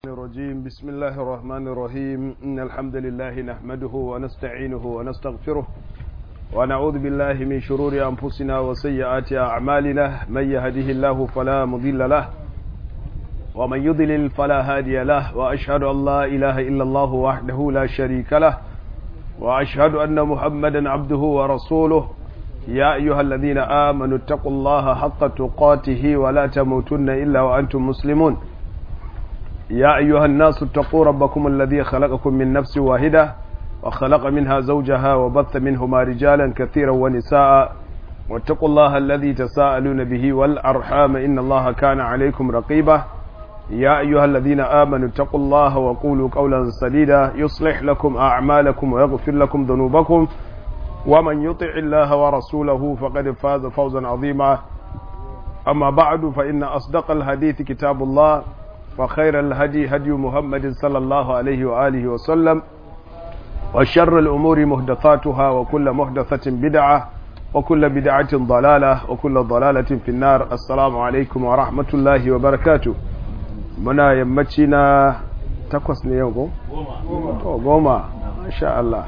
الرجيم بسم الله الرحمن الرحيم إن الحمد لله نحمده ونستعينه ونستغفره ونعوذ بالله من شرور أنفسنا وسيئات أعمالنا من يهده الله فلا مضل له ومن يضلل فلا هادي له وأشهد أن لا إله إلا الله وحده لا شريك له وأشهد أن محمدا عبده ورسوله يا أيها الذين آمنوا اتقوا الله حق تقاته ولا تموتن إلا وأنتم مسلمون يا أيها الناس اتقوا ربكم الذي خلقكم من نفس واحدة وخلق منها زوجها وبث منهما رجالا كثيرا ونساء واتقوا الله الذي تساءلون به والأرحام إن الله كان عليكم رقيبا يا أيها الذين آمنوا اتقوا الله وقولوا قولا سديدا يصلح لكم أعمالكم ويغفر لكم ذنوبكم ومن يطع الله ورسوله فقد فاز فوزا عظيما أما بعد فإن أصدق الحديث كتاب الله وخير الهدي هدي محمد صلى الله عليه وآله وسلم وشر الأمور مهدثاتها وكل مهدثة بدعة وكل بدعة ضلالة وكل ضلالة في النار السلام عليكم ورحمة الله وبركاته منا يمتنا تقوس نيوكو غوما ما شاء الله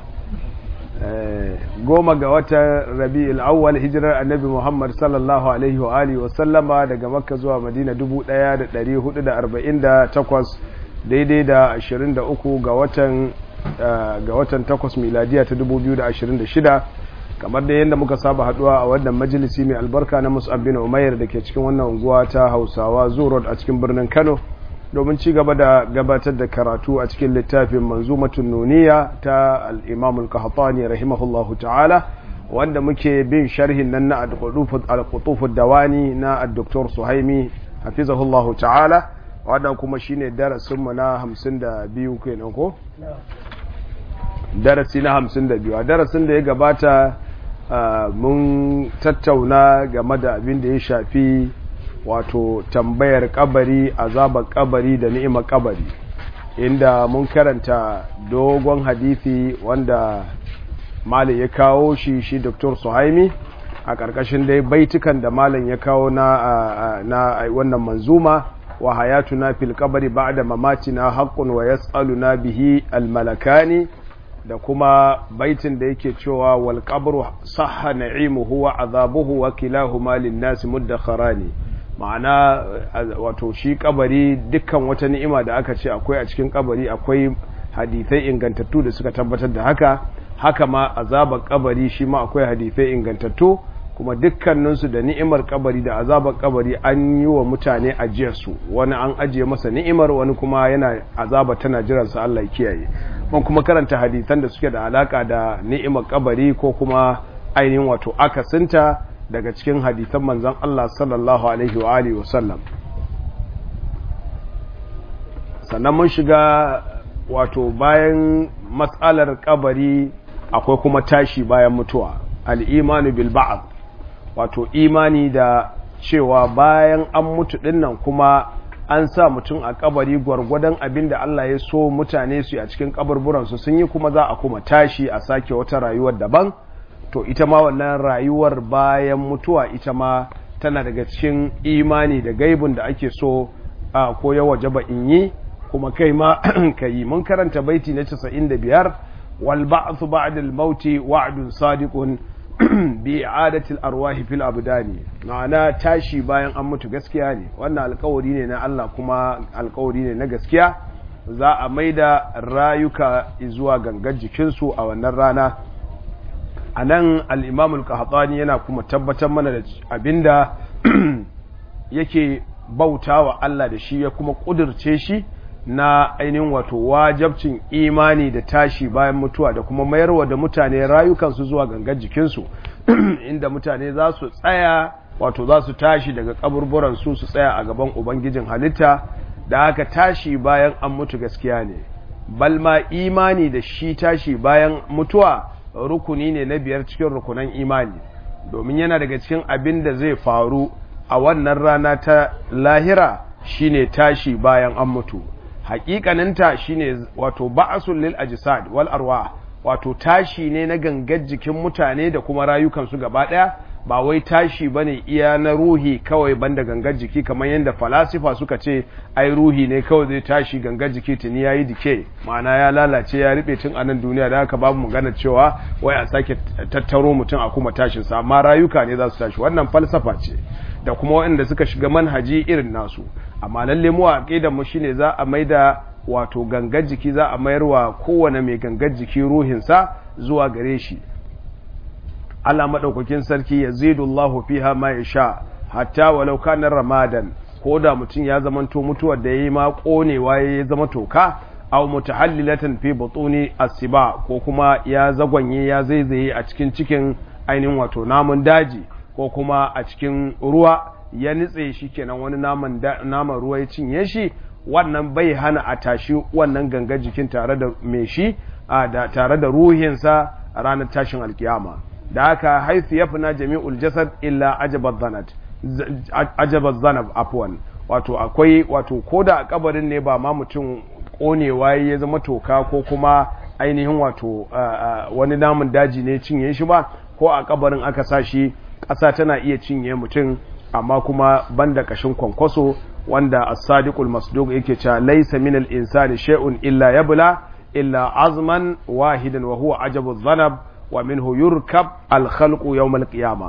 goma ga watan rabi'ul awwal hijirar annabi muhammad sallallahu alaihi wa alihi wa sallama daga makka zuwa madina 1448 daidai da 23 ga watan ga watan 8 miladiya ta 2026 kamar da yadda muka saba haduwa a wannan majalisi mai albarka na mus'ab bin umair da ke cikin wannan unguwa ta hausawa zoo a cikin birnin kano domin ci gaba da gabatar da karatu a cikin littafin manzumatun nuniya ta al-imam al-qahtani rahimahullahu ta'ala wanda muke bin sharhin nan na al-qutuf dawani na al-doktor suhaimi hafizahullahu ta'ala wanda kuma shine darasin mu na 52 kenan ko darasi na 52 a darasin da ya gabata mun tattauna game da abin da ya shafi wato tambayar kabari azabar kabari da ni'imar kabari inda mun karanta dogon hadisi wanda malin ya kawo shi shi dr suhaimi a ƙarƙashin dai baitukan da malin ya kawo na, na wannan manzuma wa hayatuna fil kabari ba'da mamatina haqqun wa yas'aluna bihi al malakani da kuma baitin da yake cewa wal qabru sahha na'imuhu wa azabuhu wa kilahuma lin nasi muddakharani ma'ana wato shi kabari dukkan wata ni'ima da aka ce akwai a cikin kabari akwai hadithai ingantattu da suka tabbatar da haka haka ma azabar kabari shi ma akwai hadithai ingantattu kuma dukkaninsu da ni'imar kabari da azabar kabari an yi wa mutane ajiyarsu wani an ajiye masa ni'imar wani kuma yana azaba tana jiransa Allah kiyaye mun kuma karanta hadithan da suke da alaka da ni'imar kabari ko kuma ainihin wato akasinta daga cikin hadithan manzan Allah sallallahu Alaihi wa Alihi wasallam sannan mun shiga wato bayan matsalar kabari akwai kuma tashi bayan mutuwa al'imanu bil ba'ad wato imani da cewa bayan an mutu dinnan kuma an sa mutum a kabari gwargwadon abin da Allah ya so mutane su a cikin kaburburansu sun yi kuma za a kuma tashi a sake wata rayuwar daban to ita ma wannan rayuwar bayan mutuwa ita ma tana daga cikin imani da gaibun da ake so a ko ya wajaba in yi kuma kai ma ka yi mun karanta baiti na 95 wal ba'thu ba'da al mauti wa'dun sadiqun bi i'adati al arwahi fil abdani ma'ana tashi bayan an mutu gaskiya ne wannan alƙawari ne na Allah kuma alƙawari ne na gaskiya za a maida rayuka zuwa gangar jikinsu a wannan rana a nan al'imamul kahatsani yana kuma tabbatar mana da abinda yake bauta wa Allah da shi ya kuma ƙudurce shi na ainihin wato wajabcin imani da tashi bayan mutuwa da kuma mayarwa da mutane rayukansu zuwa gangar jikinsu inda mutane za su tsaya wato za su tashi daga kaburburansu su tsaya a gaban ubangijin halitta da haka tashi bayan an mutu gaskiya ne balma imani da shi tashi bayan mutuwa rukuni ne na biyar cikin rukunan imani domin yana daga cikin abin da zai faru a wannan rana ta lahira shine tashi bayan an mutu hakikaninta shine wato ba'asul lil ajsad wal arwah wato tashi ne na gangar jikin mutane da kuma rayukansu gaba daya ba wai tashi bane iya na ruhi kawai banda gangar jiki kamar yadda falasifa suka ce ai ruhi ne kawai zai tashi gangar jiki tuni yayi dike ma'ana ya lalace ya riɓe tun a nan duniya da haka babu magana cewa wai a sake tattaro mutum a kuma tashin sa amma rayuka ne za su tashi wannan falsafa ce da kuma waɗanda suka shiga manhaji irin nasu amma lalle mu a aqidar mu shine za a maida wato gangar jiki za a mayarwa kowane mai gangar jiki ruhinsa zuwa gare shi Allah madaukakin sarki yazidullahu fiha ma yasha hatta walau kana ramadan ko da mutum ya zamanto mutuwar da yayi ma konewa ya zama toka aw mutahallilatan fi butuni asiba ko kuma ya zagwanye ya zaizaye a cikin cikin ainihin wato namun daji ko kuma a cikin ruwa ya nitse shi kenan wani naman naman ruwa ya cinye shi wannan bai hana a tashi wannan gangar jikin tare da mai shi tare da ruhinsa a ranar tashin alkiyama da haka haifu ya fina jami'ul jasad illa ajabar zanat ajabar zanab afwan wato akwai wato ko da a kabarin ne ba ma mutum konewa ya zama toka ko kuma ainihin wato wani namun daji ne cinye shi ba ko a kabarin aka sa shi ƙasa tana iya cinye mutum amma kuma banda kashin kwankwaso wanda as-sadiqul masduq yake cewa laysa min al-insani shay'un illa yabla illa azman wahidan wa huwa ajabu dhanab wa minhu yurkab al-khalqu yawm al-qiyamah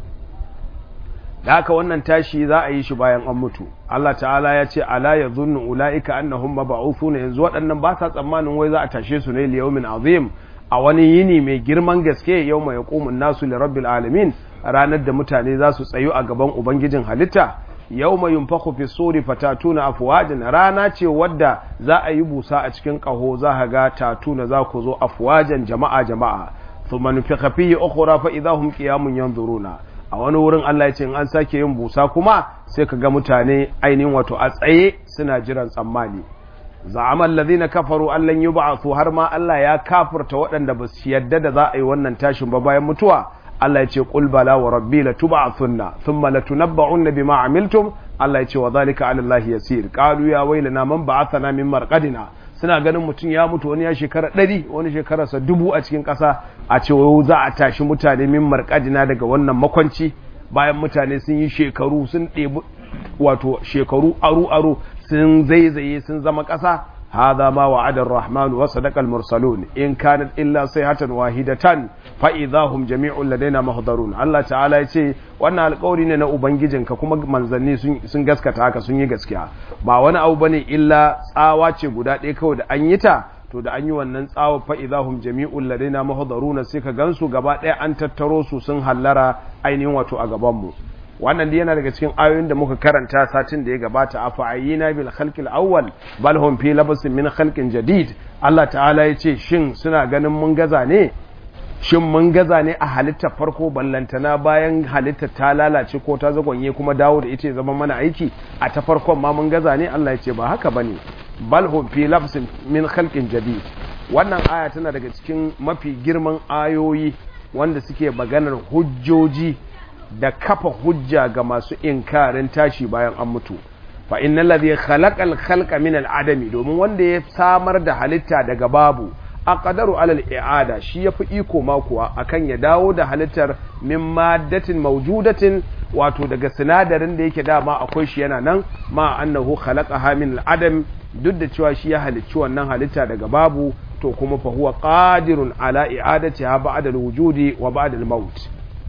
da haka wannan tashi za a yi shi bayan an mutu Allah ta'ala ya ce ala yadhunnu ulaika annahum mab'uthuna yanzu waɗannan ba sa tsammanin wai za a tashe su ne li yawmin azim a wani yini mai girman gaske yau mai yaqumun nasu li rabbil alamin ranar da mutane za su tsayu a gaban ubangijin halitta yau mai yunfaku fi suri fatatuna afuwajin rana ce wadda za a yi busa a cikin ƙaho za a ga tatuna za ku zo afuwajen jama'a jama'a su manufi kafiyi ukura fa idahum qiyamun yanzuruna a wani wurin Allah ya ce in an sake yin busa kuma sai ka ga mutane ainihin wato a tsaye suna jiran tsammani za'amal ladina kafaru allan yub'athu har ma Allah ya kafurta waɗanda ba su yadda da za a yi wannan tashin ba bayan mutuwa Allah ya ce qul bala wa rabbi la tub'athunna thumma la tunabba'unna bima amiltum Allah ya ce wa zalika 'ala Allah yasir qalu ya waylana man ba'athana min marqadina suna ganin mutum ya mutu wani ya shekara ɗari wani shekararsa dubu a cikin ƙasa a ce za a tashi mutane min marqadina daga wannan makwanci bayan mutane sun yi shekaru sun ɗebi wato shekaru aru aru sun zaizaye sun zama ƙasa هذا ما وعد الرحمن وصدق المرسلون إن كانت إلا صيحة واحدة فإذا هم جميع لدينا محضرون الله تعالى يقول wannan alƙawari ne na ubangijinka kuma manzanni sun gaskata haka sun yi gaskiya ba wani abu bane illa tsawa ce guda ɗaya kawai da an yi ta to da an yi wannan tsawa fa idahum jami'ul ladaina muhdaruna sai ka gansu gaba ɗaya an tattaro su sun hallara ainihin wato a gaban mu wannan dai yana daga cikin ayoyin da muka karanta satin da ya gabata a fa'ayina bil khalqil awwal bal hum fi labasin min khalqin jadid Allah ta'ala ya ce shin suna ganin mun gaza ne shin mun gaza ne a halittar farko ballantana bayan halittar ta lalace ko ta zagonye kuma dawo da ita zama mana aiki a ta farkon ma mun gaza ne Allah ya ce ba haka bane bal hum fi labasin min khalqin jadid wannan aya tana daga cikin mafi girman ayoyi wanda suke maganar hujjoji da kafa hujja ga masu inkarin tashi bayan an mutu fa innal ladhi khalaqal khalqa min al adami domin wanda ya samar da halitta daga babu aqdaru alal i'ada shi yafi iko ma kuwa akan ya dawo da halittar min maddatin mawjudatin wato daga sinadarin da yake dama akwai shi yana nan ma annahu khalaqaha min al adam duk da cewa shi ya halicci wannan halitta daga babu to kuma fa huwa qadirun ala i'adatiha ba'da al wujudi wa ba'da al maut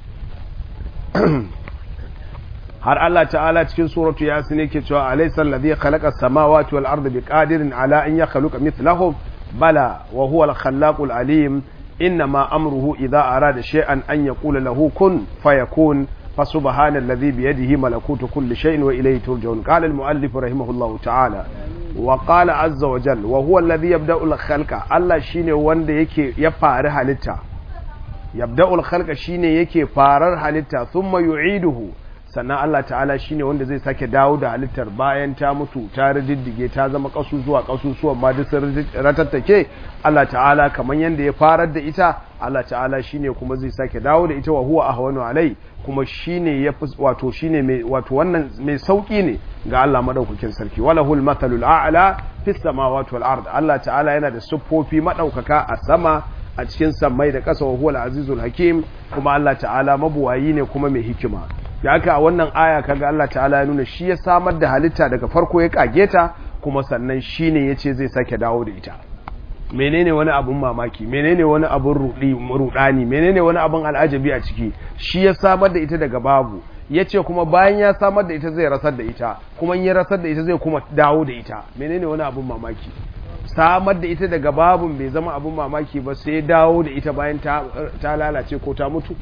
har Allah ta'ala cikin suratu yasin yake cewa alaysa alladhi khalaqa as-samawati wal arda biqadirin ala an yakhluqa mithlahum bala wa huwa al-khallaqul alim inma amruhu idha arada shay'an an yaqula lahu kun fayakun فسبحان الذي بيده ملكوت كل شيء وإليه ترجعون قال المؤلف رحمه الله تعالى وقال عز وجل وهو الذي يبدأ الخلق الله شيني وند يكي يفار حالتا يبدأ الخلق شيني يكي فارر حالتا ثم يعيده sannan Allah ta'ala shine wanda zai sake dawo da halittar bayan ta mutu ta riddige ta zama kasusuwa kasusuwan ma duk ratattake Allah ta'ala kamar yanda ya farar da ita Allah ta'ala shine kuma zai sake dawo da ita wa huwa ahwanu alai kuma shine ya wato shine mai wato wannan mai sauki ne ga Allah madaukakin sarki walahul mathalul a'la fis samawati wal ard Allah ta'ala yana da siffofi madaukaka a sama a cikin sammai da ƙasa wa huwal azizul hakim kuma Allah ta'ala mabuwayi ne kuma mai hikima da haka a wannan aya kaga Allah ta'ala ya nuna shi ya samar da halitta daga farko ya kage ta kuma sannan shine yace zai sake dawo da ita menene wani abun mamaki menene wani abun rudi rudani menene wani abun al'ajabi a ciki shi ya samar da ita daga babu yace kuma bayan ya samar da ita zai rasar da ita kuma in ya rasar da ita zai kuma dawo da ita menene wani abun mamaki samar da ita daga babun bai zama abun mamaki ba sai dawo da ita bayan ta lalace ko ta mutu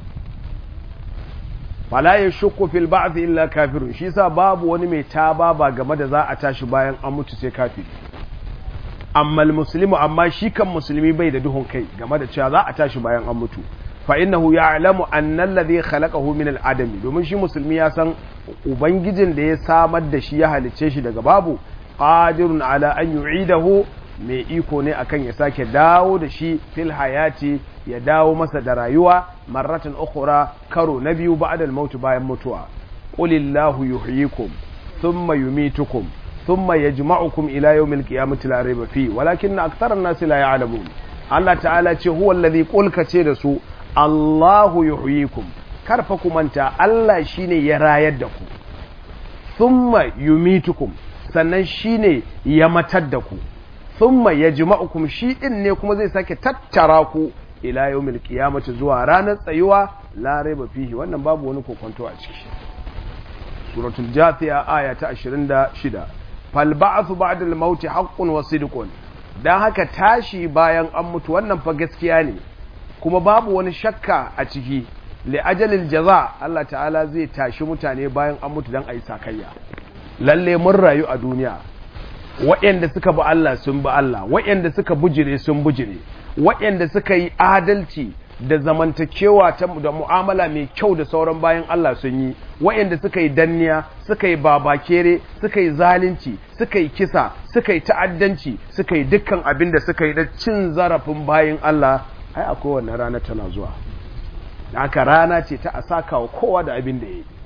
fala ya shukku fil ba'th illa kafirun shi yasa babu wani mai taba ba game da za a tashi bayan an mutu sai kafiri amma muslimu amma shi kan musulmi bai da duhun kai game da cewa za a tashi bayan an mutu fa innahu ya'lamu anna alladhi khalaqahu min al-adam domin shi musulmi ya san ubangijin da ya samar da shi ya halicce shi daga babu qadirun ala an yu'idahu mai iko ne akan ya sake dawo da shi fil hayati ya dawo masa da rayuwa marratan ukhra karo na biyu ba'da al-maut bayan mutuwa qulillahu yuhyikum thumma yumitukum thumma yajma'ukum ila yawmil qiyamati la rayba fi walakinna aktharan nas la ya'lamun Allah ta'ala ce huwa alladhi qulka ce da su Allahu yuhyikum karfa ku manta Allah shine ya rayar da ku thumma yumitukum sannan shine ya matar da ku thumma yajma'ukum shi din ne kuma zai sake tattara ku ila yawmil qiyamati zuwa ranar tsayuwa la raiba fihi wannan babu wani kokonto a ciki suratul jathiya aya ta 26 fal ba'thu ba'da al-maut haqqun wa sidqun dan haka tashi bayan an mutu wannan fa gaskiya ne kuma babu wani shakka a ciki li ajalil jaza Allah ta'ala zai tashi mutane bayan an mutu dan ayi sakayya lalle mun rayu a duniya waɗanda suka bi Allah sun bi Allah waɗanda suka bujire sun bujire waɗanda suka yi adalci da zamantakewa ta da mu'amala mai kyau da sauran bayan Allah sun yi waɗanda suka yi danniya suka yi babakere suka yi zalunci suka yi kisa suka yi ta'addanci suka yi dukkan abin da suka yi da cin zarafin bayan Allah ai akwai wannan rana tana zuwa haka rana ce ta a saka wa kowa da abin da ya yi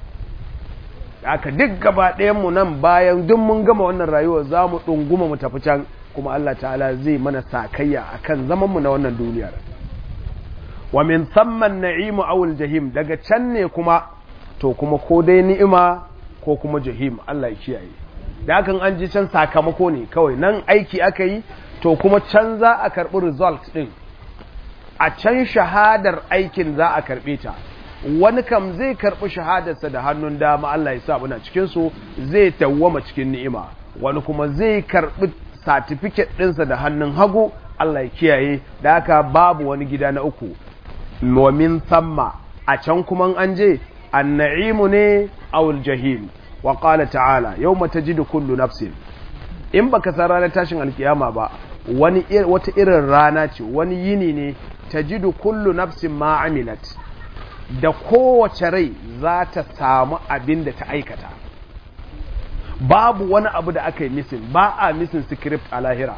aka duk gaba mu nan bayan duk mun gama wannan rayuwar za mu ɗunguma mu tafi can kuma Allah ta'ala zai mana sakayya akan zaman mu na wannan duniyar wa min thamman na'imu awul jahim daga can ne kuma to kuma ko dai ni'ima ko kuma jahim Allah ya kiyaye da hakan an ji can sakamako ne kawai nan aiki aka yi to kuma can za a karɓi result ɗin a can shahadar aikin za a karɓe ta wani kam zai karɓi shahadarsa da hannun dama Allah ya sa muna cikin su zai tawwama cikin ni'ima wani kuma zai karɓi certificate ɗinsa da hannun hagu Allah ya kiyaye da haka babu wani gida na uku wa min thamma a can kuma an je an-na'imu ne awul jahim wa qala ta'ala yawma tajidu kullu nafsin in baka san ranar tashin alkiyama ba wani wata irin rana ce wani yini ne tajidu kullu nafsin ma amilat da kowace rai za ta samu abin da ta aikata babu wani abu da aka yi misin ba a misin script a lahira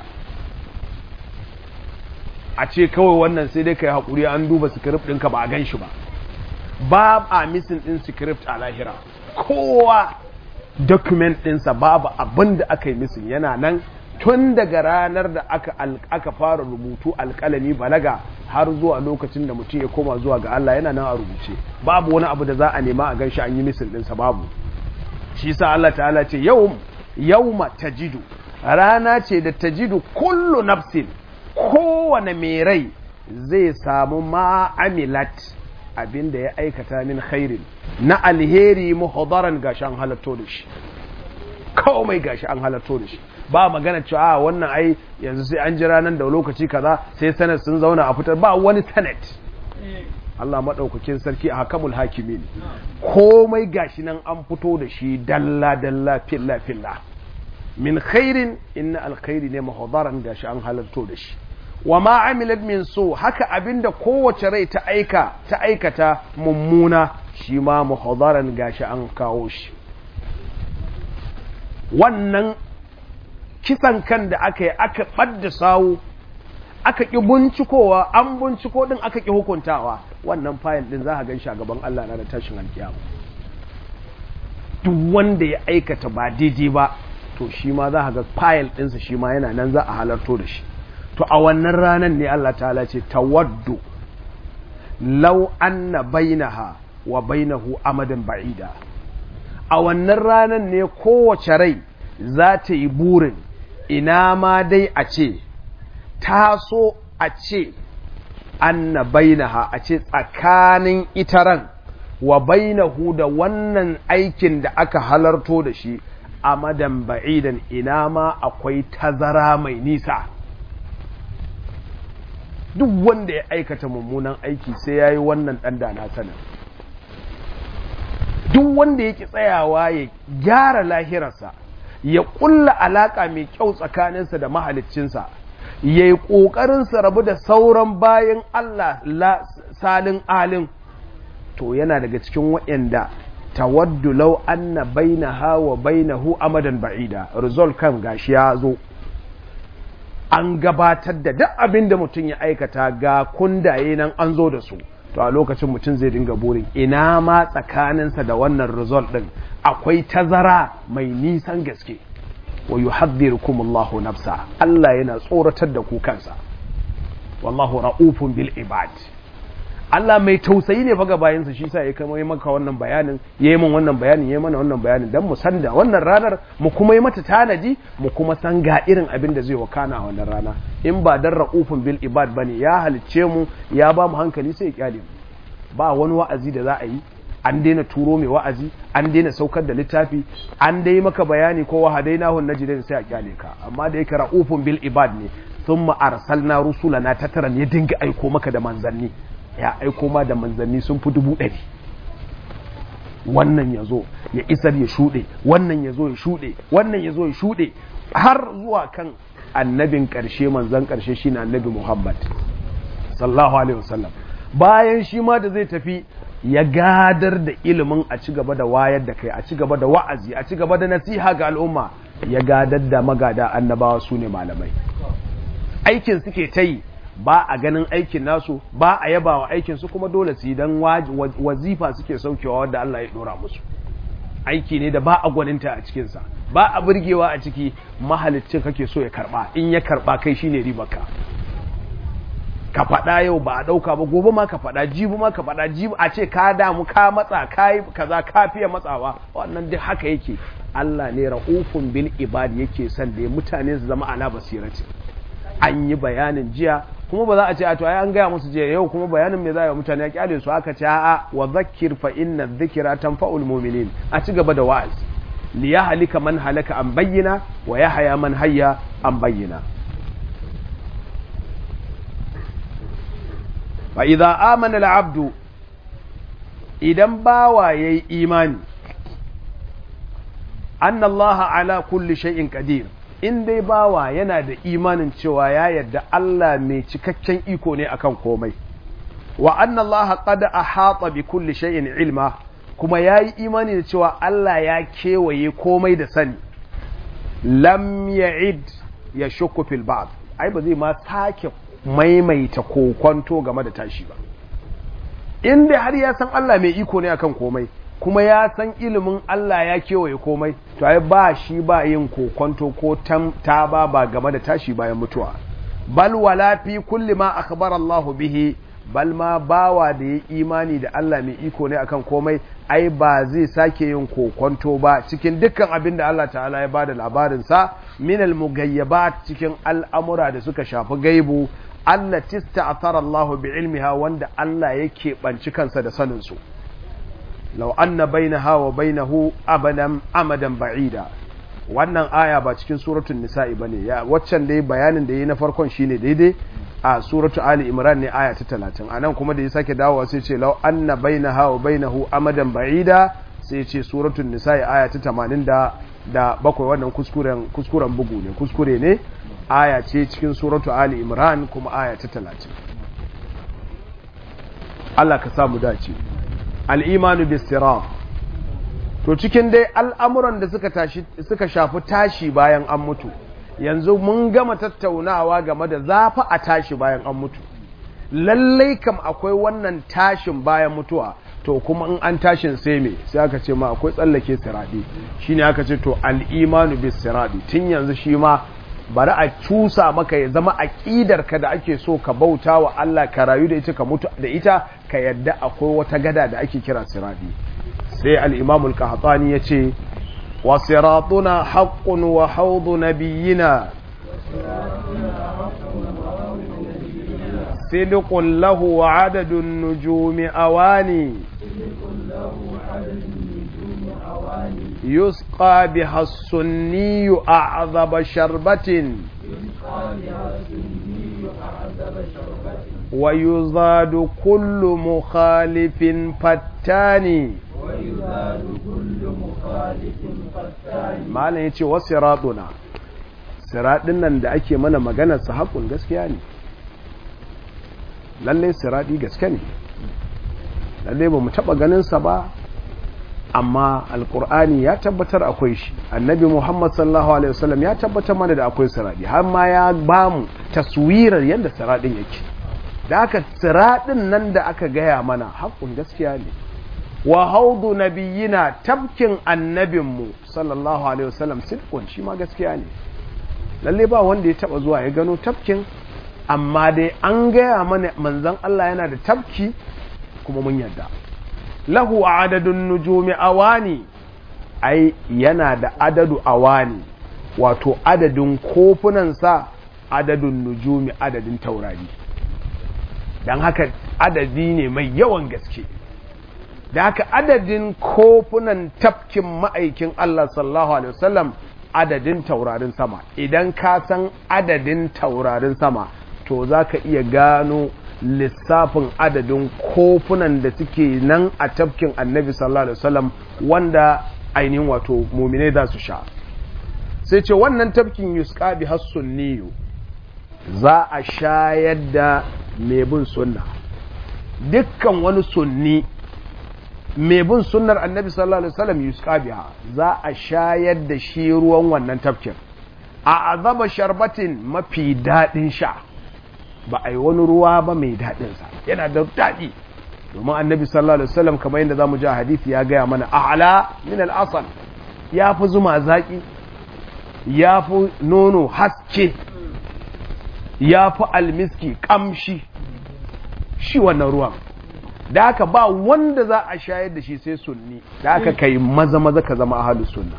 a ce kawai wannan sai dai ka yi haƙuri an duba script ɗinka ba a gan shi ba ba a misin ɗin script a lahira kowa document ɗinsa babu abin da aka yi misin yana nan tun daga ranar da aka, aka fara rubutu alƙalami balaga har zuwa lokacin da mutum ya koma zuwa ga Allah yana nan a rubuce babu wani abu da za a nema a gan shi an yi misin ɗinsa babu shi sa Allah ta'ala ce yau yauma tajidu rana ce da tajidu kullu nafsin kowane mai rai zai samu ma'amilat abinda ya aikata min khairin na alheri muhadaran gashi an halatto da shi komai gashi an halatto da shi ba magana cewa wannan ai yanzu sai an jira nan da lokaci kaza sai sanad sun zauna a fitar ba wani sanad Allah maɗaukakin sarki a hakamul hakimin komai gashi nan an fito da shi dalla dalla filla filla min khairin inna alkhairi ne mahadaran gashi an halarto da shi wa ma amilat min so haka abinda kowace rai ta aika ta aikata mummuna shi ma mahadaran gashi an kawo shi wannan kisan kan da aka yi aka ɓadda sawu aka ƙi bincikowa an binciko ɗin aka ƙi hukuntawa wannan fayil ɗin za a gan a gaban Allah na da tashin alkiyama duk wanda ya aikata ba daidai ba to shi ma za a ga fayil ɗinsa shi ma yana nan za a halarto da shi to a wannan ranar ne Allah ta'ala ce tawaddu law anna bainaha wa bainahu amadan ba'ida a wannan ranar ne kowace rai za ta yi burin ina ma dai a ce ta so a ce anna bainaha a ce tsakanin itaran wa bainahu da wannan aikin da aka halarto da shi amadan ba'idan ina ma akwai tazara mai nisa duk wanda ya aikata mummunan aiki sai ya yi wannan ɗan na sanin duk wanda ya ki tsayawa ya gyara lahirarsa ya ƙulla alaƙa mai kyau tsakaninsa da mahaliccinsa ya yi ƙoƙarinsa rabu da sauran bayan Allah salin alin to yana daga cikin waɗanda tawaddu law anna bainaha wa bainahu amadan ba'ida result kan gashi ya zo an gabatar da duk abin da mutum ya aikata ga kundaye nan an zo da su to a lokacin mutum zai dinga burin ina ma tsakaninsa da wannan result din akwai tazara mai nisan gaske wa yuhadhdhirukum Allahu nafsa Allah yana tsoratar da ku kansa wallahu ra'ufun bil ibad Allah mai tausayi ne faga bayansa shi sa ya kama yi maka wannan bayanin ya yi min wannan bayanin ya yi mana wannan bayanin don mu san da wannan ranar mu kuma yi mata tanaji mu kuma san ga irin abin da zai wakana a wannan rana in ba dan ra'ufin bil ibad bane ya halicce mu ya ba mu hankali sai ya kyale mu ba wani wa'azi da za a yi an daina turo mai wa'azi an daina saukar da littafi an dai maka bayani ko wahadainahu najidin sai a kyale ka amma da yake ra'ufin bil ibad ne thumma arsalna rusulana tataran ya dinga aiko maka da manzanni ya aiko ma da manzanni sun fi dubu ɗari wannan ya zo ya isar ya shuɗe wannan ya zo ya shuɗe wannan ya zo ya shuɗe har zuwa kan annabin ƙarshe manzan ƙarshe shi na annabi muhammad sallahu alaihi wasallam bayan shi ma da zai tafi ya gadar da ilimin a ci gaba da wayar da kai a ci gaba da wa'azi a ci gaba da nasiha ga al'umma ya gadar da magada annabawa su ne malamai aikin suke ta yi ba a ganin aikin nasu ba a yaba wa aikinsu kuma dole su yi don wazifa suke saukewa wadda Allah ya dora musu aiki ne da ba a gwaninta a cikinsa ba a burgewa a ciki mahalicin kake so ya karba in ya karba kai shine ribarka ka faɗa yau ba a ɗauka ba gobe ma ka faɗa jibi ma ka faɗa jibi a ce ka damu ka matsa ka yi kaza ka fiye matsawa wannan duk haka yake Allah ne ra'ufun bil ibad yake son da mutane su zama ala basirati an yi bayanin jiya kuma ba za a ce a to ai an gaya musu jiya yau kuma bayanin me za a mutane ya kyale su aka ce a'a wa zakkir fa inna dhikra tanfa'ul mu'minin a ci gaba da wa'azi li yahlika man halaka an bayyana wa yahya man hayya an bayyana fa idza amana al-abdu idan bawa yayi imani anna allaha ala kulli shay'in qadir in dai bawa yana da imanin cewa ya yarda Allah mai cikakken iko ne akan komai wa anna Allah qad ahata bi kulli shay'in ilma kuma yayi imani da cewa Allah ya kewaye komai da sani lam ya'id ya shukku fil ba'd ai ba zai ma sake maimaita kokonto game da tashi ba in dai har ya san Allah mai iko ne akan komai kuma ya san ilimin Allah ya kewaye komai to ai ba shi ba yin kokonto ko ta ba ba game da tashi bayan mutuwa bal wala fi kulli ma akhbara Allah bihi bal ma bawa da ya imani da Allah mai iko ne akan komai ai ba zai sake yin kokonto ba cikin dukkan abin da Allah ta'ala ya bada labarin sa min al mugayyabat cikin al'amura da suka shafi gaibu Allah tista'athara Allah bi ilmiha wanda Allah yake banci kansa da sanin su lau anna bainaha wa bainahu abadan amadan ba'ida wannan aya ba cikin suratul nisa'i bane ya waccan dai bayanin da yayi na farkon shine daidai a suratul ali imran ne aya ta 30 anan kuma da ya sake dawowa sai ce lau anna bainaha wa bainahu amadan ba'ida sai ce suratul nisa'i aya ta 80 da da bakwai wannan kuskuren kuskuren bugu ne kuskure ne aya ce cikin suratul ali imran kuma aya ta 30 Allah ka samu dace al'imanu bistiram to cikin dai al'amuran da suka, tashi, suka shafi tashi bayan an mutu yanzu mun gama tattaunawa game da zafi a tashi bayan an mutu lallai kam akwai wannan tashin bayan mutuwa to kuma in an tashin sai me sai aka ce ma akwai tsallake siraɗi shi ne aka ce to al'imanu bis siraɗi tun yanzu shi ma bari a cusa maka ya zama aƙidarka da ake so ka bauta wa Allah ka rayu da ita ka mutu da ita ka yadda akwai wata gada da ake kira siradi sai al-imam al-qahtani yace wa siratuna haqqun wa hawdu nabiyyina sidqun lahu wa adadun nujumi awani يسقى بها السني أعظم شربة ويزاد كل مخالف فتان malam ya ce wasu raɗuna siraɗin nan da ake mana maganar su haƙun gaskiya ne lallai siraɗi gaske ne lallai ba mu taɓa ganinsa ba amma alkur'ani ya tabbatar akwai shi annabi muhammad sallallahu alaihi wasallam ya tabbatar mana da akwai siradi har ma ya ba mu taswirar yadda siradin yake da aka siradin nan da aka gaya mana haƙƙun gaskiya ne wa haudu nabiyina tabkin annabinmu sallallahu alaihi wasallam sidqun shi ma gaskiya ne lalle ba wanda ya taba zuwa ya gano tabkin amma dai an gaya mana manzon Allah yana da tabki kuma mun yarda lahu adadun nujumi awani ai yana da adadu awani wato adadin kofunansa adadun nujumi adadin taurari don haka adadi ne mai yawan gaske da haka adadin kofunan tafkin ma'aikin Allah sallallahu alaihi wasallam adadin taurarin sama idan ka san adadin taurarin sama to za ka iya gano lissafin adadin kofunan da suke nan a tafkin annabi sallallahu alaihi wasallam wanda ainihin wato mumine za su sha sai ce wannan tafkin yusqa bi hassunniyu za a shayar da mai bin sunna dukkan wani sunni mai bin sunnar annabi sallallahu alaihi wasallam yusqa biha za a shayar da shi ruwan wannan tafkin a azaba sharbatin mafi dadin sha ba a yi wani ruwa ba mai daɗinsa yana da daɗi domin annabi sallallahu alaihi wasallam kamar yadda zamu ji a hadisi ya gaya mana a'la min al-asal ya fi zuma zaki ya fi nono haske ya fi almiski kamshi shi wannan ruwan da aka ba wanda za a shayar da shi sai sunni da aka kai maza maza ka zama ahlus sunna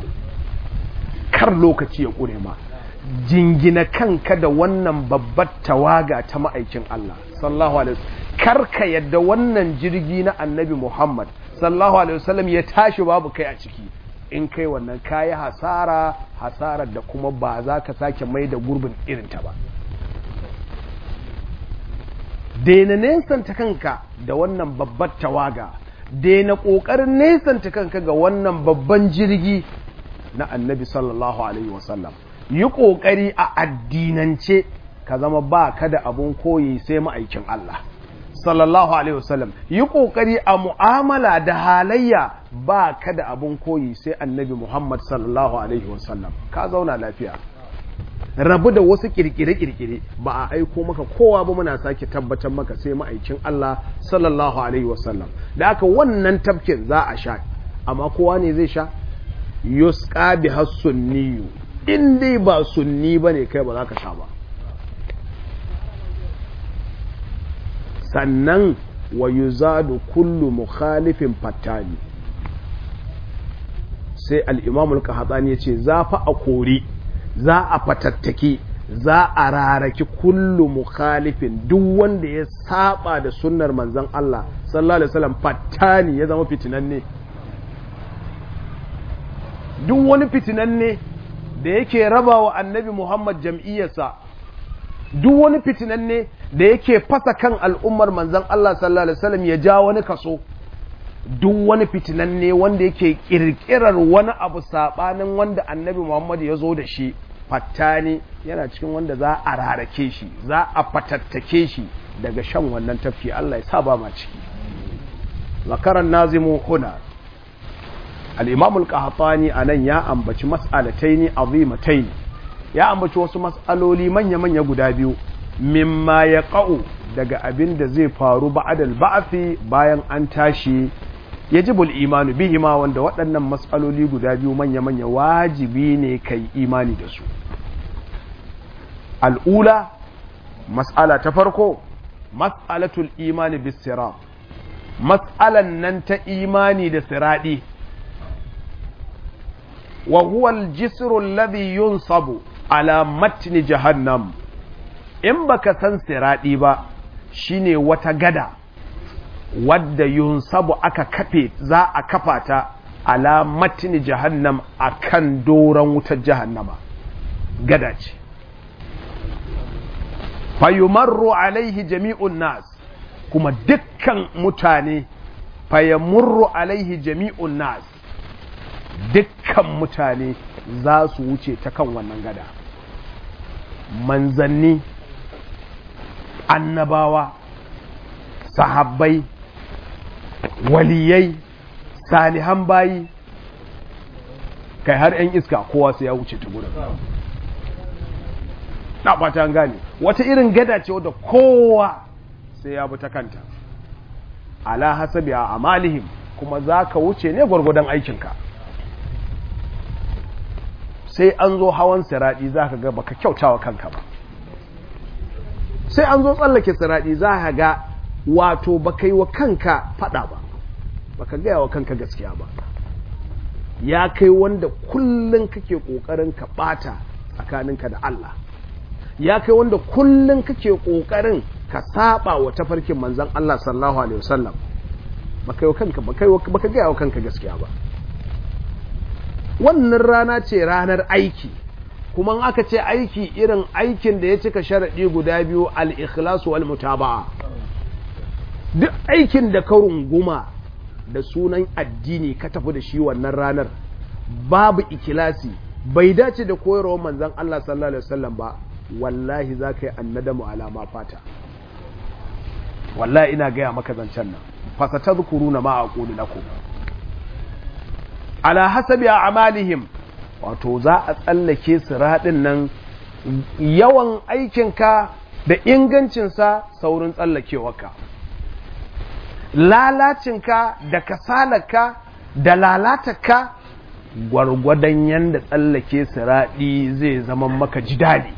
kar lokaci ya ƙure ma jingina kanka da wannan babbar tawaga ta ma'aikin Allah sallallahu alaihi wasallam karka yadda wannan jirgi na annabi Muhammad sallallahu alaihi wasallam ya tashi babu kai a ciki in kai wannan kayi hasara hasarar da kuma ba za ka sake mai da gurbin irinta ba daina nesanta kanka da wannan babbar tawaga daina ƙoƙarin nesanta kanka ga wannan babban jirgi na annabi sallallahu alaihi wasallam yi ƙoƙari a addinance ka zama ba ka da abun koyi sai ma'aikin Allah sallallahu alaihi wasallam yi ƙoƙari a mu'amala da halayya ba ka da abun koyi sai annabi Muhammad sallallahu alaihi wasallam ka zauna lafiya rabu da wasu kirkire-kirkire ba a aiko maka kowa ba muna sake tabbatar maka sai ma'aikin Allah sallallahu alaihi wasallam da aka wannan tafkin za a sha amma kowa ne zai sha yusqa bi hasunniyu in dai ba sunni ba ne kai ba za ka sha ba sannan wa yuzadu kullu mukhalifin fattani sai al'imamul kahatsani ya ce za fa a kori za a fatattaki za a raraki kullu mukhalifin duk wanda ya saba da sunnar manzan Allah sallallahu alaihi wasallam fattani ya zama fitinanne duk wani fitinanne da yake raba wa annabi Muhammad jam'iyyarsa duk wani fitinanne da yake fasa kan al'ummar manzan Allah sallallahu Alaihi wasallam ya ja wani kaso duk wani fitinanne wanda yake kirkirar wani abu saɓanin wanda annabi Muhammad ya zo da shi fattani yana cikin wanda za a rarake shi za a fatattake shi daga shan wannan tafki Allah ya sa ba ma ciki zakaran nazimu huna al'imamul ƙahatani a nan ya ambaci mas'alatai ne azimatai ya ambaci wasu mas'aloli manya-manya guda biyu mimma ya ƙa'u daga abin da zai faru ba'adal ba'afi bayan an tashi ya ji imanu bihima wanda waɗannan mas'aloli guda biyu manya-manya wajibi ne kai imani da su al'ula mas'ala ta farko mas'alatul imani bis sirat mas'alan nan ta imani da siradi wa huwa al-jisru alladhi yunsabu ala matni jahannam in baka san siradi ba shine wata gada wadda yunsabu aka kafe za a kafa ta ala matni jahannam akan doron wutar jahannama gada ce fayumarru alaihi jami'un nas kuma dukkan mutane fayamurru alaihi jami'un nas dukkan mutane za su wuce ta kan wannan gada manzanni annabawa sahabbai waliyai salihan bayi kai har 'yan iska kowa sai ya wuce ta gudun na ɓata gane wata irin gada ce wadda kowa sai ya bi ta kanta ala hasabi a amalihim kuma za ka wuce ne gwargwadon aikinka sai an zo hawan siraɗi za ka ga baka kyautawa kanka ba sai an zo tsallake siraɗi za ka ga wato baka yi wa kanka faɗa ba baka gaya wa kanka gaskiya ba ya kai wanda kullum kake ƙoƙarin ka ɓata tsakaninka da Allah ya kai wanda kullum kake ƙoƙarin ka saba wa tafarkin manzan Allah sallallahu alaihi wasallam baka yi wa kanka baka gaya wa kanka gaskiya ba wannan rana ce ranar aiki kuma aka ce aiki irin aikin da ya cika sharaɗi guda biyu al-ikhlasu wal mutaba'a duk aikin da ka runguma da sunan addini ka tafi da shi wannan ranar babu ikilasi bai dace da koyarwar manzon Allah sallallahu alaihi wasallam ba wallahi za ka yi annadamu alama fata wallahi ina gaya maka zancen nan fasatadhkuruna ma aqulu lakum ala hasabi a'malihim wato za a tsallake siraɗin nan yawan aikinka da ingancinsa saurin tsallakewarka lalacinka da kasalarka da lalatarka gwargwadon yadda tsallake siraɗi zai zama maka jidali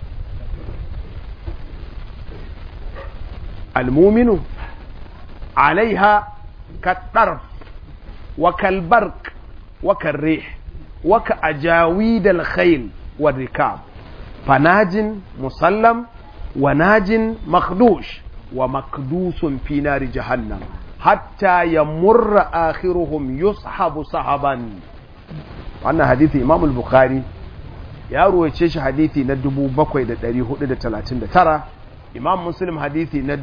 almuminu alaiha ka wa kalbark wa karrih وكأجاويد الخيل والركاب فناج مسلم وناج مخدوش ومكدوس في نار جهنم حتى يمر آخرهم يصحب صحبا wannan hadithi imam al-bukhari ya ruwace shi hadithi na 7439 imam muslim hadithi na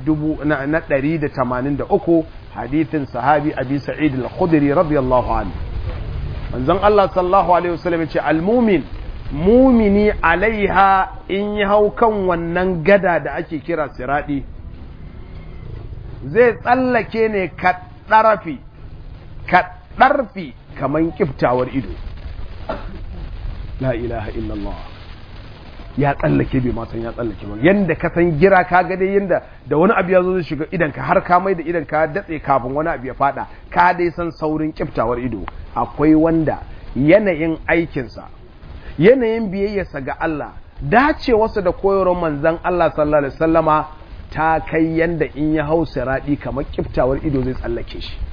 183 hadithin sahabi abi sa'id al-khudri radiyallahu anhu manzon Allah sallallahu alaihi wasallam ce almumin mumini alaiha in yi hau kan wannan gada da ake kira siradi zai tsallake ne ka ɗarafi ka ɗarfi kaman kiftawar ido la ilaha illallah ya tsallake bai ma san ya tsallake ba yanda ka san gira ka ga dai yanda da wani abu ya zo zai shiga idan ka har ka mai da idan ka datse kafin wani abu ya fada ka dai san saurin kiftawar ido akwai wanda yanayin aikinsa yanayin biyayyarsa ga Allah dacewarsa da koyarwar manzon Allah sallallahu alaihi wasallama ta kai yanda in ya hau siradi kamar kiftawar ido zai tsallake shi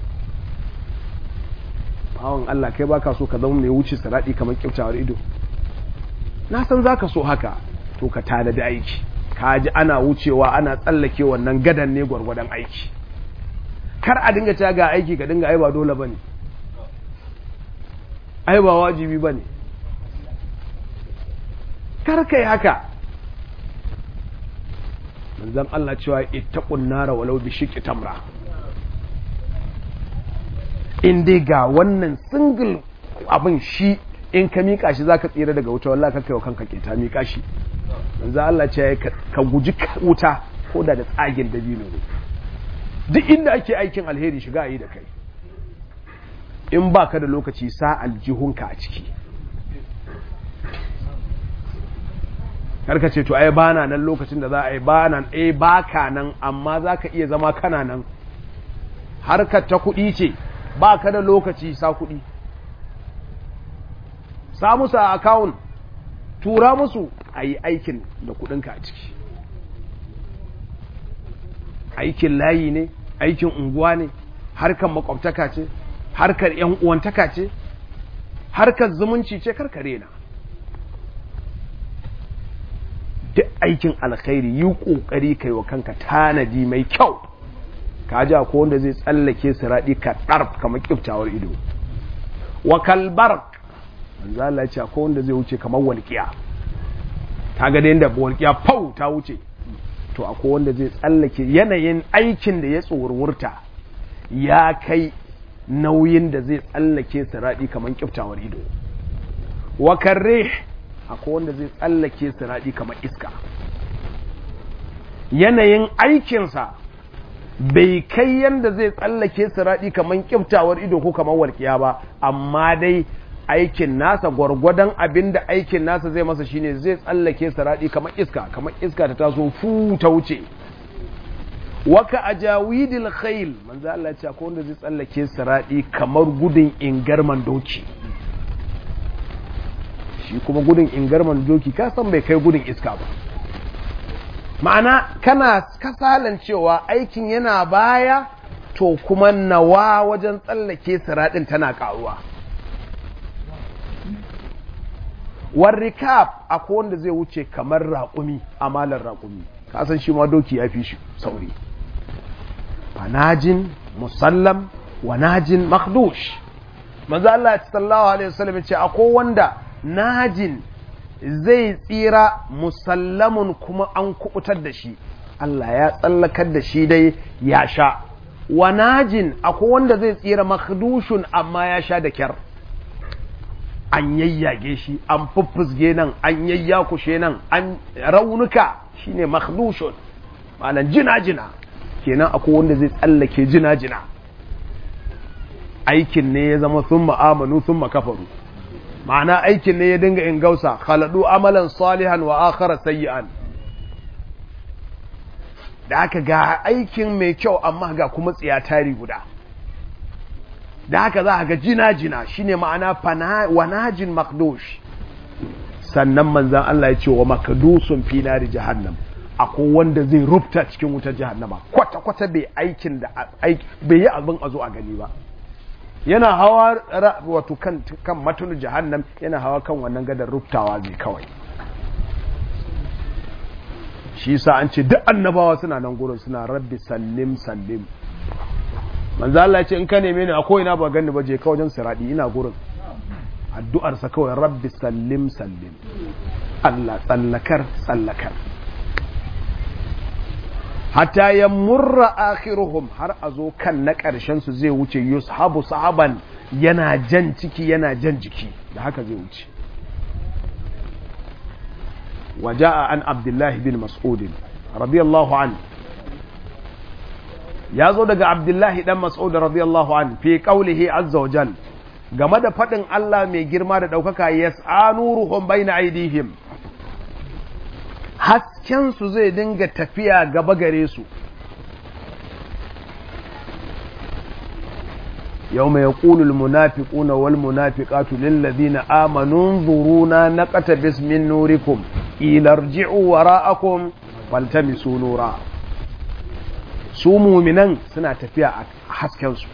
bawon Allah kai baka so ka zama mai wuce siradi kamar kiftawar ido na san za ka so haka to ka tanadi aiki ka ji ana wucewa ana tsallake wannan gadan ne gwargwadon aiki kar a dinga cewa ga aiki ka dinga ai ba dole bane ai ba wajibi bane kar kai haka manzon Allah cewa ittaqun nara walau bi shiqqi tamra in dai ga wannan single abin shi in ka miƙa shi za ka tsira daga wuta wallah ka kaiwa kanka keta miƙa shi manzo Allah ce ka guji wuta ko da da tsagin dabino ne duk inda ake aikin alheri shiga yi da kai in ba ka da lokaci sa aljihunka a ciki karka ce to ai bana nan lokacin da za a yi bana eh baka nan amma za ka iya zama kana nan harkar ta kuɗi ce ba ka da lokaci sa kuɗi sa musu a akawun tura musu a yi aikin da kudinka a ciki aikin layi ne aikin unguwa ne harkar makwabtaka ce harkar yan uwantaka ce harkar zumunci ce karkare na duk aikin alkhairi yi kokari kai wa kanka tanadi mai kyau ka ji ko wanda zai tsallake siradi ka ɗarf kamar kiftawar ido wa kalbar manzo Allah ya ce ko wanda zai wuce kamar walƙiya ta ga da yanda walƙiya fau ta wuce to akwai wanda zai tsallake yanayin aikin da ya tsorurta ya kai nauyin da zai tsallake siradi kamar kiftawar ido wa karre akwai wanda zai tsallake siradi kamar iska yanayin aikinsa bai kai yanda zai tsallake siradi kamar kiftawar ido ko kamar walƙiya ba amma dai aikin nasa gwargwadon abin da aikin nasa zai masa shine zai tsallake siradi kamar iska kamar iska ta taso fu ta wuce waka ajawidil khayl manzo Allah ya ce ko wanda zai tsallake siradi kamar gudun ingarman doki shi kuma gudun ingarman doki ka san bai kai gudun iska ba ma'ana kana kasalan cewa aikin yana baya to kuma nawa wajen tsallake siradin tana karuwa warrikab akwai wanda zai wuce kamar raƙumi amalar raƙumi kasan shi ma doki ya fi shi sauri fanajin musallam wa najin makdush manzo Allah sallallahu alaihi wasallam ya ce akwai wanda najin zai tsira musallamun kuma an kubutar da shi Allah ya tsallakar da shi dai ya sha wa najin akwai wanda zai tsira makhdushun amma ya sha da kyar an yayyage shi an fuffusge nan an yayyakushe nan an raunuka shine makhdushun malan jina-jina kenan akwai wanda zai tsallake jina-jina aikin ne ya zama sun ma'amanu sun makafaru ma'ana aikin ne ya dinga in gausa khaladu amalan salihan wa akhara sayyi'an da aka ga aikin mai kyau amma ga kuma tsiya tari guda da haka za a ga jina-jina shine ma'ana wanajin makdosh sannan manzan Allah ya ce wa makadusun finari jahannam akwai wanda zai rufta cikin wutar jahannama kwata-kwata bai aikin da bai yi abin a zo a gani ba yana hawa wato kan kan matunu jahannam yana hawa kan wannan gadar ruftawa zai kawai shi sa an ce duk annabawa suna nan gurin suna rabbi sallim sallim manzo Allah ya ce in ka neme ni a ko ina ba ganni ba je ka wajen siradi ina gurin addu'ar sa kawai rabbi sallim sallim Allah tsallakar tsallakar hatta ya murra akhiruhum har a zo kan na ƙarshen su zai wuce yushabu sahaban yana jan ciki yana jan jiki da haka zai wuce waja'a an abdullahi bin mas'udin radiyallahu an ya zo daga abdullahi dan mas'ud radiyallahu an fi qawlihi azza wa jal game da faɗin Allah mai girma da ɗaukaka yas'anuruhum baina aidihim hasken su zai dinga tafiya gaba gare su يوم يقول المنافقون والمنافقات للذين آمنوا انظرونا نقتبس من نوركم إلى ارجعوا وراءكم فالتمسوا نورا su muminan suna tafiya a haskensu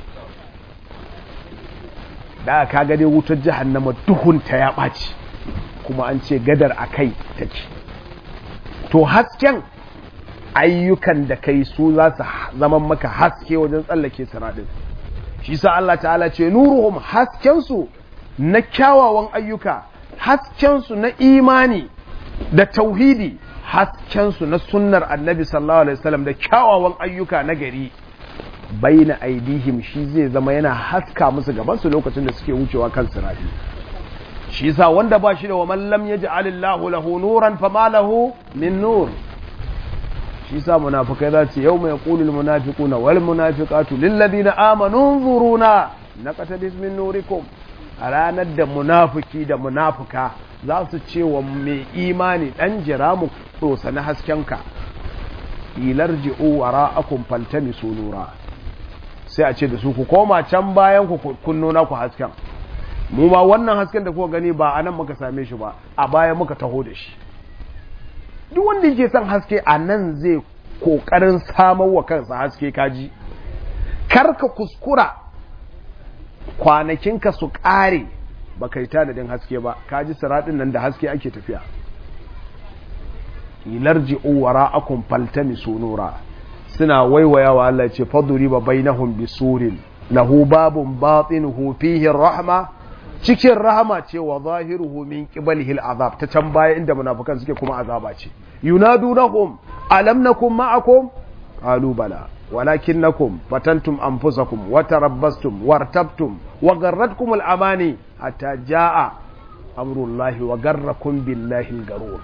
da ka dai wutar jahannama duhunta ya ɓaci kuma an ce gadar a kai take to hasken ayyukan da kai su za su zama maka haske wajen tsallake siradin shi sa Allah ta'ala ce nuruhum haskensu na kyawawan ayyuka haskensu na imani da tauhidi haskensu na sunnar annabi sallallahu alaihi wasallam da kyawawan ayyuka na gari baina aidihim shi zai zama yana haska musu gabansu lokacin da suke wucewa kan sirati shi sa wanda ba shi da wa man lam yaj'alillahu lahu nuran fama lahu min nur shi sa munafikai za su yau mai kulul munafiquna wal munafiqatu lil ladina amanu zuruna naqtabis min nurikum a ranar da munafiki da munafuka za su ce wa mai imani dan jira mu tsosa na haskenka ilarji'u wara'akum faltamisu nura sai a ce da su ku koma can bayan ku kunno na ku hasken mu ma wannan hasken da kuka gani ba anan muka same shi ba a baya muka taho da shi duk wanda yake son haske a nan zai kokarin samar wa kansa haske kaji karka kuskura kwanakinka su kare ba kai tanadin haske ba kaji siratin nan da haske ake tafiya ilarji uwara akun faltami sunura suna waiwayawa Allah ce faduri ba bainahum bisurin lahu babun batinuhu fihi rahma cikin rahama ce wa zahiruhu min qibalihi al'azab ta can baya inda munafikan suke kuma azaba ce yunadunahum alam nakum ma'akum qalu bala walakinnakum fatantum anfusakum wa tarabbastum wartabtum wa garratkum al'amani hatta jaa amrullahi wa garrakum billahi al-garur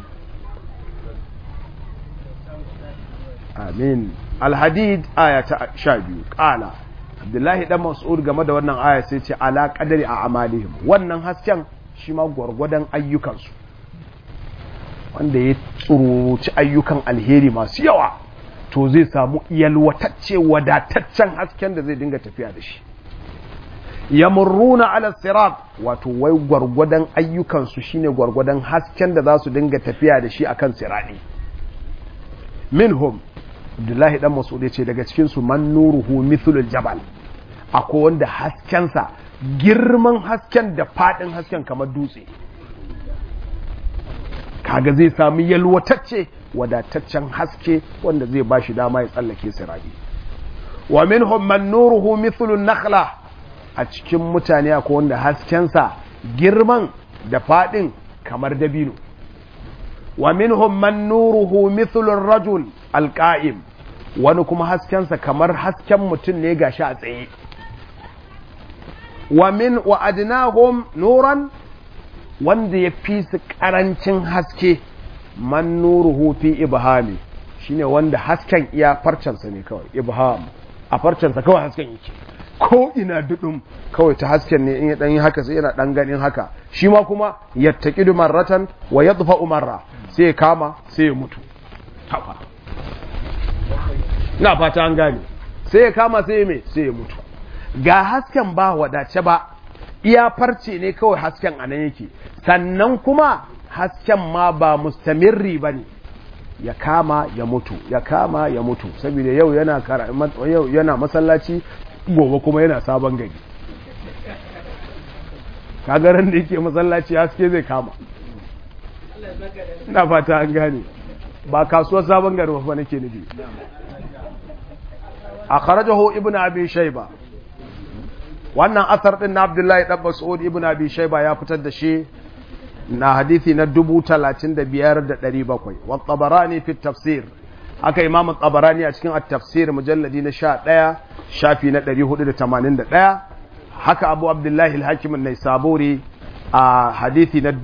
amin al-hadid aya ta 12 qala abdullahi dan mas'ud game da wannan aya sai ce ala qadari a amalihim wannan hasken shi ma gwargwadon ayyukansu wanda ya tsuruci ayyukan alheri masu yawa to zai samu yalwatacce wadataccen hasken da zai dinga tafiya da shi yamurruna ala sirat wato wai gwargwadon ayyukansu shine gwargwadon hasken da za su dinga tafiya da shi akan siradi minhum Abdullahi dan Mas'ud ce daga cikin su man nuruhu mithlul jabal akwai wanda haskensa girman hasken da fadin hasken kamar dutse kaga zai samu yalwatacce wadataccen haske wanda zai bashi dama ya tsallake sirari wa minhum man nuruhu mithlun nakhla a cikin mutane akwai wanda haskensa girman da fadin kamar dabino wa minhum man nuruhu mithlur rajul alqa'im wani kuma haskensa kamar hasken mutum ne gashi a tsaye wa min wa adnahum nuran wanda ya fi su karancin haske man nuruhu fi ibhami shine wanda hasken iya farcensa ne kawai ibham a farcensa kawai hasken yake ko ina dudum kawai ta hasken ne in ya dan yi haka sai yana dan ganin haka shi ma kuma yattaqidu marratan wa yadfa marra sai ya kama sai ya mutu tafa na fata an gane sai ya kama sai ya mai sai ya mutu ga hasken ba wadace ba iya farce ne kawai hasken a nan yake sannan kuma hasken ma ba mustamirri ba ne ya kama ya mutu ya kama ya mutu saboda yau yana yau yana masallaci gobe kuma yana sabon gari kagaran da yake masallaci haske zai kama ina fata an gane ba kasuwar sabon gari ba nake nufi a kharajahu ibn abi shayba wannan asar din na abdullahi dan mas'ud ibn abi shayba ya fitar da shi na hadisi na 35700 wa tabarani fi tafsir aka imam tabarani a cikin at-tafsir mujalladi na 11 shafi na 481 haka abu abdullahi al-hakim an-naisaburi a hadisi na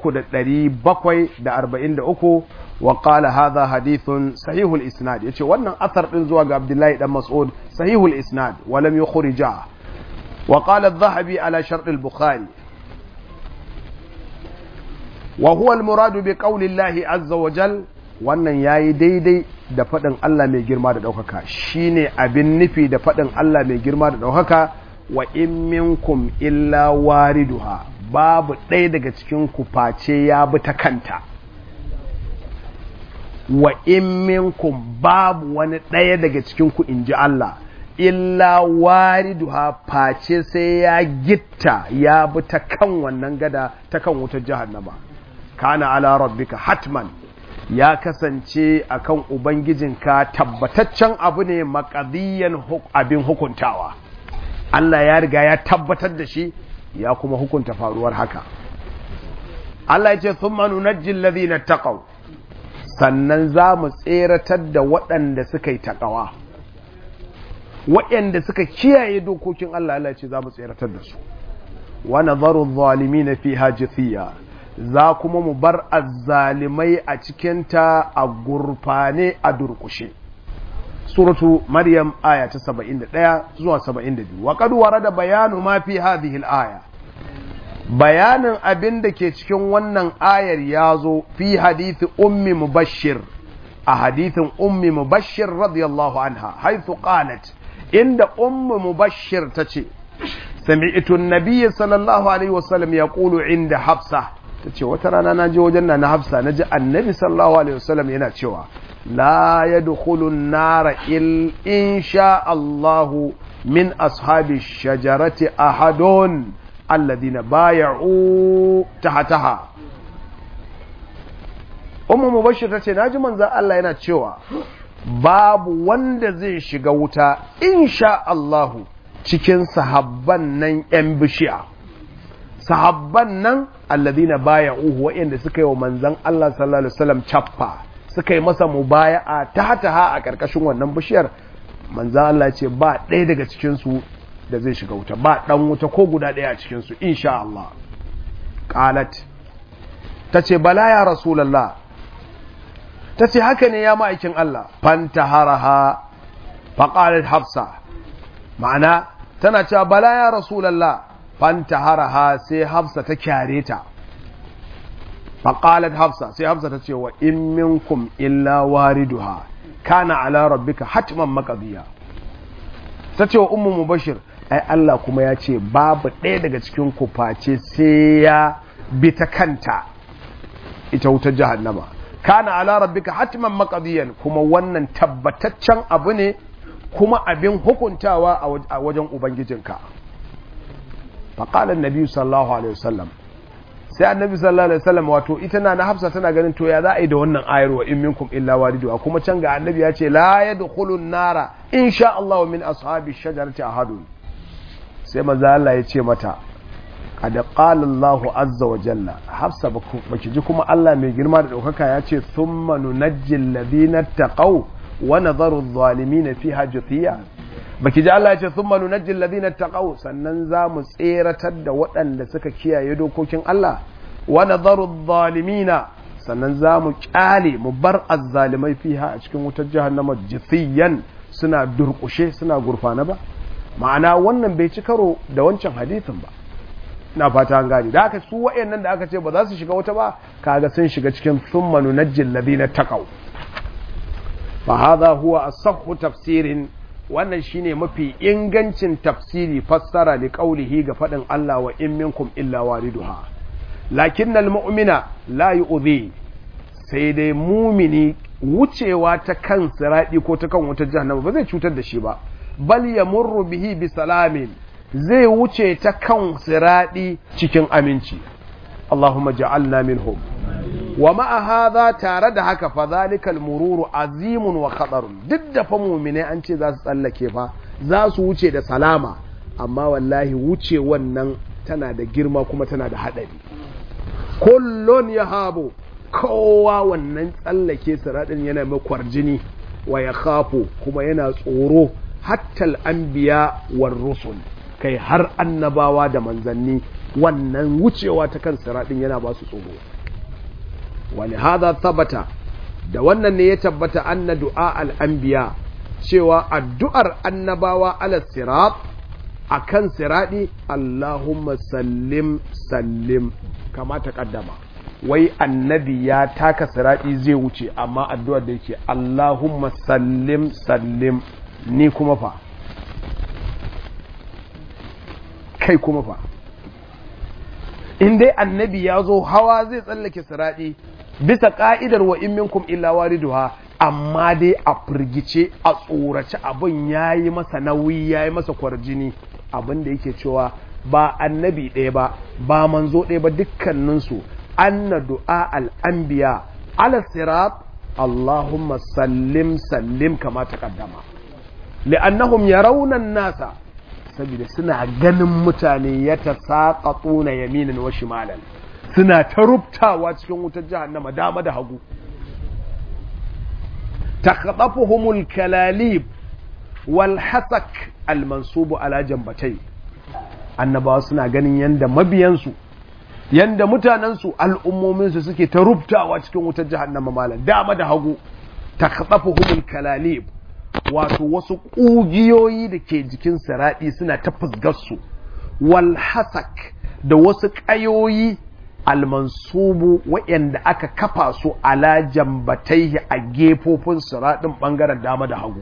3743 wa qala hadha hadithun sahihul isnad yace wannan asar din zuwa ga abdullahi dan mas'ud sahihul isnad wa lam yukhrija wa qala adh-dhahabi ala shart al-bukhari wa huwa al-murad bi qawli Allah azza wa jal wannan yayi daidai da fadin Allah mai girma da daukaka shine abin nufi da fadin Allah mai girma da daukaka wa in minkum illa wariduha babu ɗaya daga cikin ku face ya bi ta kanta wa in minkum babu wani ɗaya daga cikin ku inji Allah illa wariduha face sai ya gitta ya bi ta kan wannan gada ta kan wutar jahannama kana ala rabbika hatman ya kasance akan ubangijinka tabbataccen abu ne makadiyan abin hukuntawa Allah ya riga ya tabbatar da shi ya kuma hukunta faruwar haka Allah ya ce thumma nunajji alladhina taqaw sannan za mu tseratar da waɗanda suka yi taƙawa waɗanda suka kiyaye dokokin Allah Allah ce za mu tseratar da su wa nadharu adh-dhalimin fiha jithiya za kuma mu bar azzalimai a cikinta a gurfane a durkushe suratu maryam aya ta 71 zuwa 72 wa qad warada bayanu ma fi hadhihi al-aya bayanin abin da ke cikin wannan ayar ya zo fi hadithi ummi mubashir a hadithin ummi mubashir radiyallahu anha haithu qalat inda ummi mubashir ta ce sami'tu an-nabiy sallallahu alaihi wasallam yaqulu inda hafsa ta ce wata rana na je wajen na hafsa na ji annabi sallallahu alaihi wasallam yana cewa la yadkhulun nara il insha Allahu min ashabi shajarati ahadun alladhina bay'u tahtaha ummu mubashir tace naji manzo Allah yana cewa babu wanda zai shiga wuta insha Allahu cikin sahabban nan yan bishiya sahabban nan alladhina bay'u wa'inda suka yi wa manzon Allah sallallahu alaihi wasallam chaffa suka yi masa mubaya'a tahtaha a karkashin wannan bishiyar manzan Allah ce ba ɗaya daga cikinsu da zai shiga wuta ba ɗan wuta ko guda ɗaya a cikinsu insha Allah ƙalat ta ce bala ya rasulallah ta ce haka ne ya ma'aikin Allah fanta haraha faƙalat hafsa ma'ana tana cewa bala ya rasulallah fanta haraha sai hafsa ta kyare ta faƙalat hafsa sai hafsa ta ce wa in minkum illa wariduha kana ala rabbika hatman maqdiya tace wa ummu mubashir ai Allah kuma ya ce babu ɗaya daga cikin ku face sai ya bi ta kanta ita wutar jahannama kana ala rabbika hatman maqdiyan kuma wannan tabbataccen abu ne kuma abin hukuntawa a wajen ubangijinka faqala an-nabi sallallahu alaihi wasallam sai annabi sallallahu alaihi wasallam wato ita na na hafsa tana ganin to ya za a yi da wannan ayar wa in minkum illa waridu kuma can ga annabi ya ce la yadkhulun nara insha Allah min ashabi shajarati ahadun sai manzo Allah ya ce mata qad qala Allah azza wa jalla hafsa baki ji kuma Allah mai girma da daukaka ya ce thumma nunajji alladhina taqaw wa nadharu adh-dhalimin fiha jathiya baki ji Allah ya ce thumma nunajji alladhina taqaw sannan za mu tseratar da waɗanda suka kiyaye dokokin Allah wa nadharu adh-dhalimina sannan za mu kyale mu bar azzalimai fiha a cikin wutar jahannama jithiyan suna durkushe suna gurfana ba ma'ana wannan bai ci karo da wancan hadithin ba ina fata an gane da haka su wayannan da aka ce ba za su shiga wuta ba kaga sun shiga cikin thumma nunajji alladhina taqaw fa hadha huwa asahhu tafsirin wannan shine mafi ingancin tafsiri fassara li qaulihi ga fadin Allah wa in minkum illa wariduha lakinnal mu'mina la yu'dhi sai dai mumini wucewa ta kan siradi ko ta kan wata jahannama ba zai cutar da shi ba bal yamurru bihi bi salamin zai wuce ta kan siradi cikin aminci Allahumma ja'alna minhum wa ma'a hadha tare da haka fa zalikal mururu azimun wa khatarun duk da fa mu'mine an ce za su tsallake fa za su wuce da salama amma wallahi wuce wannan tana da girma kuma tana da hadari kullun yahabu kowa wannan tsallake siradin yana mai kwarjini wa ya khafu kuma yana tsoro hattal anbiya war rusul kai har annabawa da manzanni wannan wucewa ta kan siradin yana ba su tsoro wani hada tabbata da wannan ne ya tabbata anna du'a al'anbiya cewa addu'ar annabawa ala sirat a kan siradi Allahumma sallim sallim kama ta kaddama wai annabi ya taka siradi zai wuce amma addu'ar da yake Allahumma sallim sallim ni kuma fa kai kuma fa in dai annabi ya zo hawa zai tsallake siradi bisa ka'idar wa in minkum illa wariduha amma dai a firgice a tsorace abin yayi masa nauyi yayi masa kwarjini abin da yake cewa ba annabi ɗaya ba ba manzo ɗaya ba dukkaninsu anna du'a al'anbiya ala sirat Allahumma sallim sallim kama taqaddama li'annahum yarawna nasa saboda suna ganin mutane ya tasaqatuna yaminan wa shimalan suna ta rubtawa cikin wutar jahannama dama da hagu takhadafuhumul kalalib wal hasak al mansubu ala jambatai annabawa suna ganin yanda mabiyansu yanda mutanensu al'ummominsu suke ta rubtawa cikin wutar jahannama malam dama da hagu takhadafuhumul kalalib wato wasu ƙugiyoyi da ke jikin saraɗi suna ta fusgarsu wal hasak da wasu ƙayoyi almansubu waɗanda aka kafa su ala jambataihi a gefofin siraɗin ɓangaren dama da hagu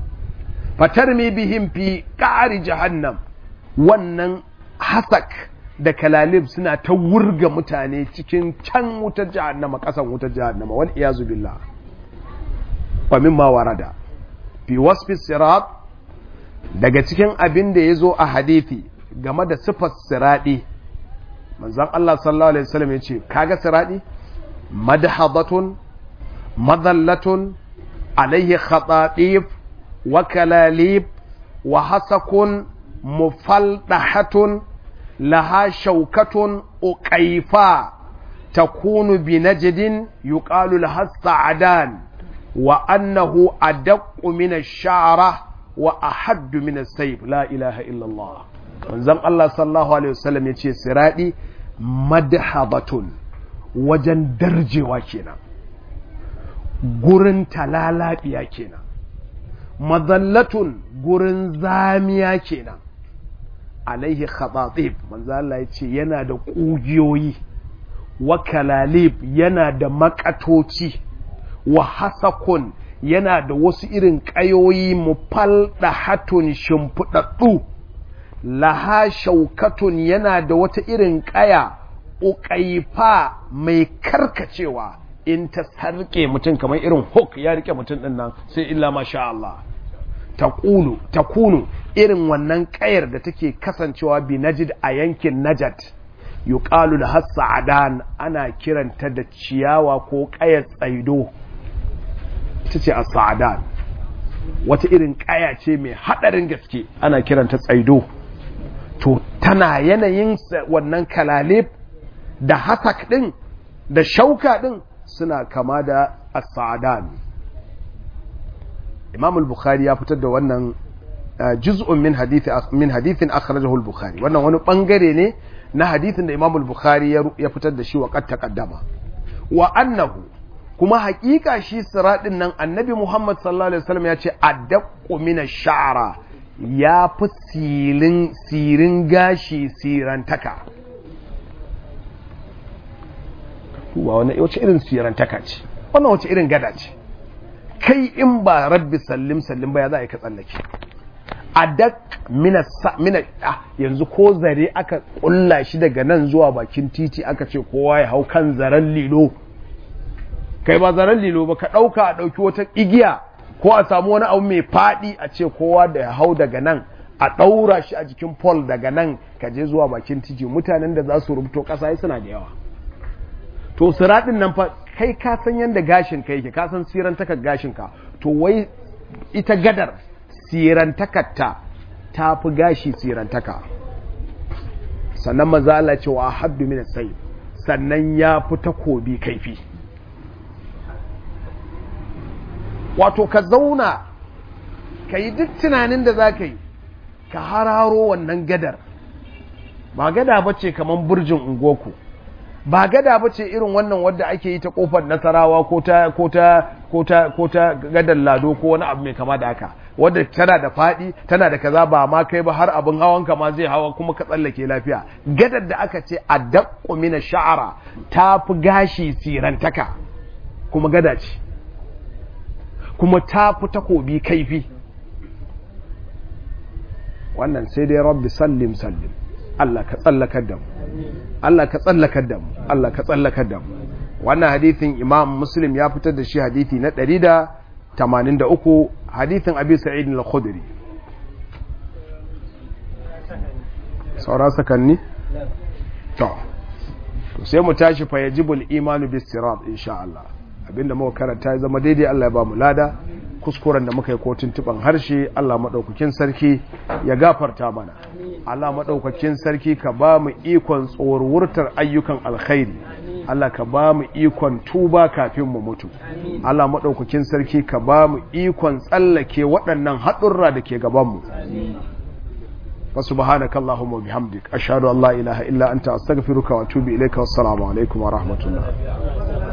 fatar mi bihim fi ƙari jahannam wannan hasak da kalalib suna ta wurga mutane cikin can wutar jahannama kasan wutar jahannama wal iyazu billah wa mimma warada fi wasfi sirat daga cikin abin da yazo a hadisi game da sifar siradi manzon Allah sallallahu alaihi wasallam yace kaga siradi madhabatun madallatun alaihi khatatif wa kalalib wa hasakun mufaldahatun laha shaukatun uqaifa takunu bi najdin yuqalu laha sa'adan wa annahu adaqqu min ash-sha'ra wa ahaddu min as-sayf la ilaha illa Allah manzon Allah sallallahu alaihi wasallam yace siradi madhabatun wajen darjewa kenan gurin talalabiya kenan mazallatun gurin zamiya kenan alaihi khatatib manzo Allah ya ce yana da kugiyoyi wa kalalib yana da makatoci wa hasakun yana da wasu irin kayoyi mufalda hatun shimfidaddu laha shaukatun yana da wata irin kaya uƙaifa mai karkacewa in ta sarke mutum kamar irin hook ya rike mutum din nan sai illa masha Allah taqulu takunu irin wannan kayar da take kasancewa bi najid a yankin najat yuqalu da sa'adan ana kiranta da ciyawa ko kayar tsaido ita ce as-sa'adan wata irin kaya ce mai hadarin gaske ana kiranta tsaido to tana yanayin wannan kalalib da hasak din da shauka din suna kama da as-sa'adan Imam al-Bukhari ya fitar da wannan juz'un min hadithi min hadithin akhrajahu al-Bukhari wannan wani bangare ne na hadithin da Imam al-Bukhari ya fitar da shi wa qad taqaddama wa annahu kuma hakika shi siradin nan Annabi Muhammad sallallahu alaihi wasallam ya ce addaqqu min ash-sha'ra ya fi sirin sirin gashi sirantaka wa wani wace irin sirantaka ce wannan wace irin gada ce kai in ba rabbi sallim sallim ba ya za a yi ka tsallake a dak mina yanzu ko zare aka kulla shi daga nan zuwa bakin titi aka ce kowa ya hau kan zaren lilo kai ba zaren lilo ba ka ɗauka a ɗauki wata igiya ko a samu wani abu mai faɗi a ce kowa da ya hau daga nan a ɗaura shi a jikin pole daga nan ka je zuwa bakin titi mutanen da za su rubuto ƙasa suna da yawa to siraɗin nan fa kai ka san yadda gashin ka yake ka san sirantakar gashin ka to wai ita gadar sirantakarta ta fi gashi sirantaka sannan maza Allah cewa haddu min sai sannan ya fi takobi kaifi wato ka zauna ka yi duk tunanin da za ka yi ka hararo wannan gadar ba gada ba ce kamar burjin ungoku ba gada ba ce irin wannan wadda ake yi ta kofar nasarawa ko ta ko ta ko ta ko ta gadar lado ko wani abu mai kama da haka wadda tana da fadi tana da kaza ba ma kai ba har abin hawan ka ma zai hawa kuma ka tsallake lafiya gadar da aka ce adaqqu min sha'ara ta fi gashi sirantaka kuma gada ce kuma ta fi takobi kaifi wannan sai dai rabbi sallim sallim Allah ka tsallakar da mu Allah ka tsallakar da mu Allah ka tsallakar da mu wannan hadithin Imam Muslim ya fitar da shi hadithi na 183 hadithin Abi Sa'id al-Khudri saura sakanni to sai mu tashi fa yajibul imanu bis sirat insha Allah abinda muka karanta ya zama daidai Allah ya ba mu lada kuskuren da muka yi ko tuntuban harshe Allah maɗaukakin sarki ya gafarta mana Allah maɗaukakin sarki ka ba mu ikon tsorwurtar ayyukan alkhairi Allah ka ba mu ikon tuba kafin mu mutu Allah maɗaukakin sarki ka ba mu ikon tsallake waɗannan haɗurra da ke gabanmu وسبحانك اللهم وبحمدك أشهد أن لا إله إلا أنت أستغفرك وأتوب إليك والسلام عليكم ورحمة الله